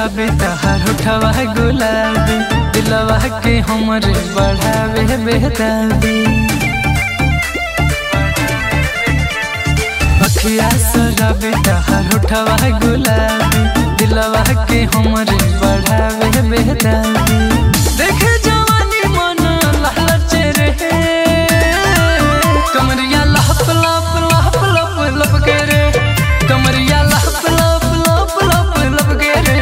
शराबी तहार उठवा गुलाबी दिलवा के हमरे बढ़ावे बेदाबी अखिया शराबी तहार उठवा गुलाबी दिलवा के हमरे बढ़ावे बेदाबी देखे जवानी मन लहलचे रे कमरिया लहप लप लहप लप लप के रे कमरिया लहप लप लप लप लप के रे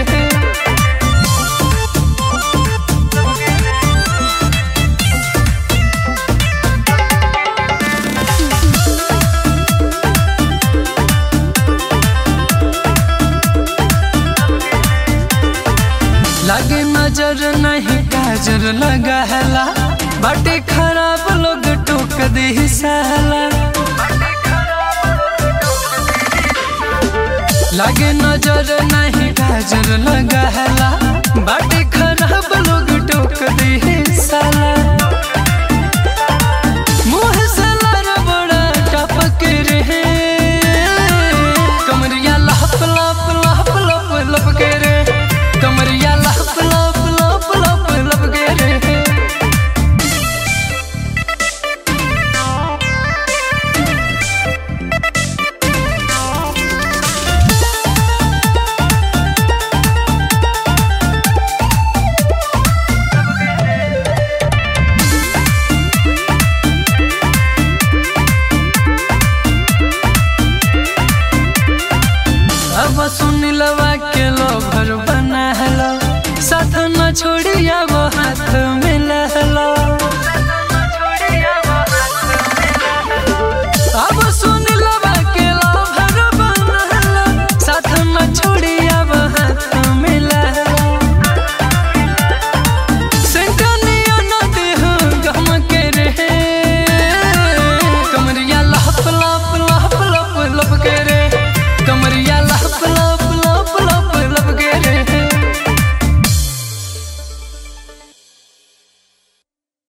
लागे नजर नहीं काजर लगाला बाटे खराब लोग टोक दे साला लागे नजर नहीं काजर लगाला बाटे